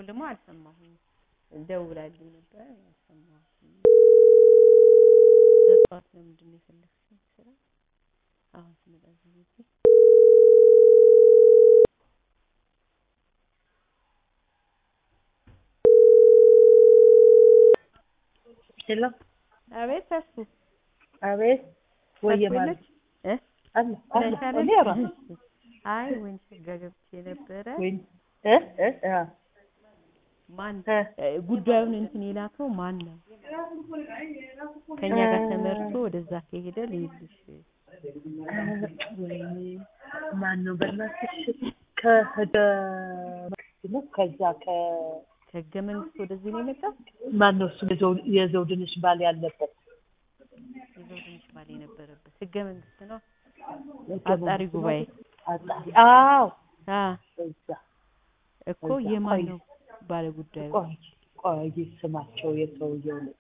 በኩል ደግሞ አልሰማሁም። ደውላልኝ ነበር አልሰማሁትም። ለጠዋት ለምንድን ነው የፈለግሽው ስራ? አሁን ስመጣ እዚህ ቤቴ ሄሎ አቤት ተስፉ አቤት ወየ ተስፉ ማለት የለች እ አለ አለ ተሻለሽ? እኔ ራሱ አይ ወይን ሸጋ ገብቼ ነበረ። ወይ እ እ አ ማን እ እ ጉዳዩን እንትን የላከው ማን ነው? ከኛ ጋር ተመርቶ ወደዛ ከሄደ ልይልሽ ማን ነው በእናትሽ ከህገ መንግስት ነው ከዛ ከ ከህገ መንግስት ወደዚህ ነው የመጣው። ማን ነው እሱ የዘው- የዘውድንሽ ባል ያለበት የዘውድነሽ ባል የነበረበት ህገ መንግስት ነው ህገ አጣሪ መንግስት ነው። ጉባኤ አጣሪ አዎ አ እዛ እኮ እዛ የማን ቆይ። ነው ባለ ጉዳዩ? ቆይ ቆይ ስማቸው የሰውየው ልጣ